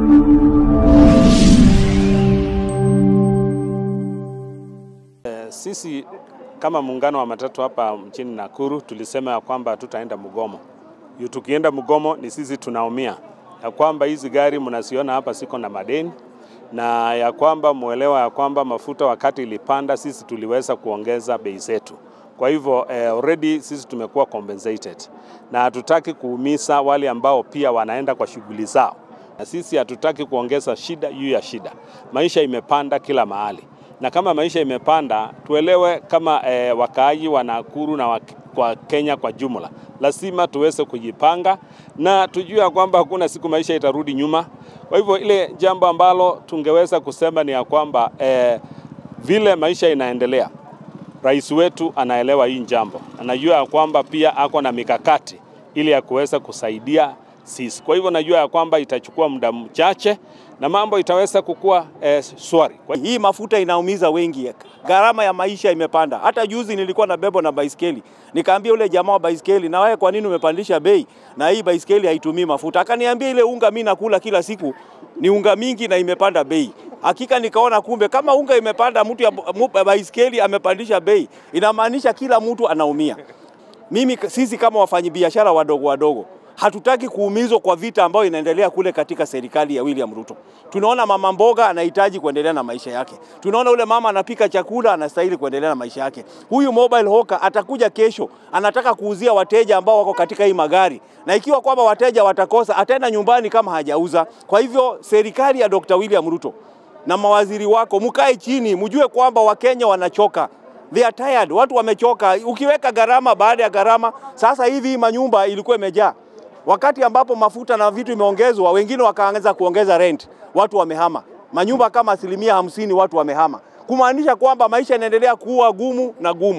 Sisi kama muungano wa matatu hapa mjini Nakuru tulisema ya kwamba hatutaenda mgomo. Yu tukienda mgomo ni sisi tunaumia, ya kwamba hizi gari mnasiona hapa siko na madeni na ya kwamba muelewa ya kwamba mafuta wakati ilipanda sisi tuliweza kuongeza bei zetu. Kwa hivyo eh, already sisi tumekuwa compensated na hatutaki kuumiza wale ambao pia wanaenda kwa shughuli zao, na sisi hatutaki kuongeza shida juu ya shida. Maisha imepanda kila mahali na kama maisha imepanda, tuelewe kama eh, wakaaji wa Nakuru na wa, kwa Kenya kwa jumla, lazima tuweze kujipanga na tujue ya kwamba hakuna siku maisha itarudi nyuma. Kwa hivyo ile jambo ambalo tungeweza kusema ni ya kwamba eh, vile maisha inaendelea, rais wetu anaelewa hii jambo, anajua ya kwamba pia ako na mikakati ili ya kuweza kusaidia sisi. Kwa hivyo najua ya kwamba itachukua muda mchache na mambo itaweza kukua eh, swari. Kwa Hii mafuta inaumiza wengi, gharama ya maisha imepanda. Hata juzi nilikuwa na bebo na baiskeli, nikaambia ule jamaa wa baiskeli, na wewe kwa nini umepandisha bei na hii baiskeli haitumii mafuta? Akaniambia ile unga mimi nakula kila siku ni unga mingi na imepanda bei. Hakika nikaona kumbe kama unga imepanda, mtu ya mu- baiskeli amepandisha bei, inamaanisha kila mtu anaumia. Mimi sisi kama wafanyabiashara wadogo wadogo hatutaki kuumizwa kwa vita ambayo inaendelea kule katika serikali ya William Ruto. Tunaona mama mboga anahitaji kuendelea na maisha yake, tunaona ule mama anapika chakula anastahili kuendelea na maisha yake. Huyu mobile hawker atakuja kesho, anataka kuuzia wateja ambao wako katika hii magari, na ikiwa kwamba wateja watakosa, ataenda nyumbani kama hajauza. Kwa hivyo serikali ya Dr. William Ruto na mawaziri wako mkae chini, mjue kwamba Wakenya wanachoka. They are tired, watu wamechoka. Ukiweka gharama baada ya gharama, sasa hivi hii manyumba ilikuwa imejaa wakati ambapo mafuta na vitu imeongezwa, wengine wakaanza kuongeza rent, watu wamehama manyumba kama asilimia hamsini, watu wamehama, kumaanisha kwamba maisha yanaendelea kuwa gumu na gumu.